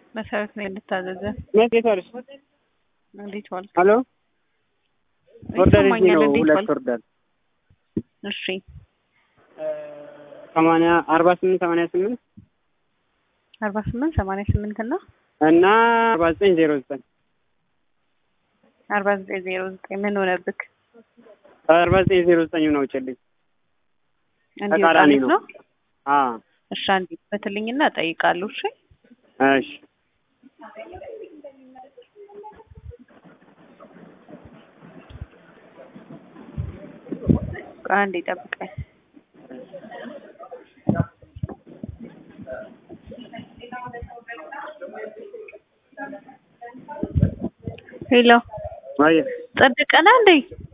መሰረት ነው እንድታዘዘ እንዴት ዋልሽ? እንዴት ዋልክ? ሄሎ ኦርደር እዚህ ይሰማኛል። ነው። እንዴት ሁለት ዋልክ? ኦርደር እሺ ሰማንያ አርባ ስምንት ሰማንያ ስምንት አርባ ስምንት ሰማንያ ስምንት እና እና አርባ ዘጠኝ ዜሮ ዘጠኝ አርባ ዘጠኝ ዜሮ ዘጠኝ ምን ሆነብክ? አርባ ዘጠኝ ዜሮ ዘጠኝ ነው ውጭልኝ። እንዲህ ተቃራኒ ወጣለት ነው። ነው? አዎ እሺ አንዴ በትልኝና እጠይቃለሁ። እሺ እሺ ቆይ አንዴ ጠብቀኝ። ሄሎ ወይ ጸደቀና እንዴ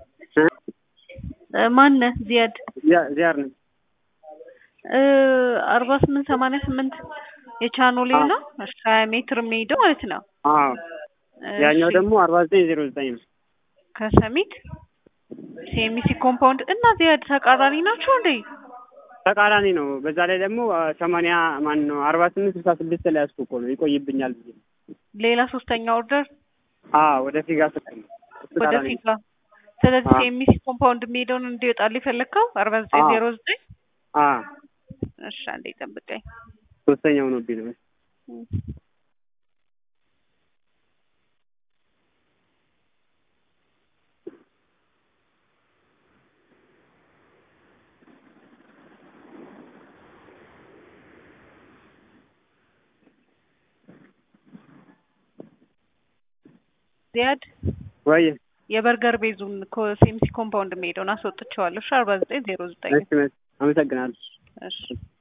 እ ማነህ? ዚያድ ዚያር ነኝ። እ አርባ ስምንት ሰማንያ ስምንት የቻኖሌ ነው። እሺ ሀያ ሜትር የሚሄደው ማለት ነው። አዎ ያኛው እሺ፣ ደግሞ አርባ ዘጠኝ ዜሮ ዘጠኝ ነው። ከሰሚት ሲኤምሲ ኮምፓውንድ እና ዚያድ ተቃራኒ ናቸው እንዴ? ተቃራኒ ነው። በዛ ላይ ደግሞ ሰማንያ ማን ነው አርባ ስምንት ስልሳ ስድስት ላይ ያስኩ እኮ ነው ይቆይብኛል ብዬ ሌላ ሶስተኛ ኦርደር አዎ ወደ ፊጋ ስትል ነው። እሱ ወደ ተቃራኒ ነው። ፊጋ። ስለዚህ አዎ። ሲኤምሲ ኮምፓውንድ የሚሄደውን እንዲወጣል የፈለግከው አርባ ዘጠኝ አዎ። ዜሮ ዘጠኝ አዎ እሺ አንዴ ጠብቀኝ። ሶስተኛው ነው ቢል ዚያድ ወይ የበርገር ቤዙን ሲኤምሲ ኮምፓውንድ የሚሄደውን አስወጥቼዋለሁ። እሺ አርባ ዘጠኝ ዜሮ ዘጠኝ እሺ አመሰግናለሁ። እሺ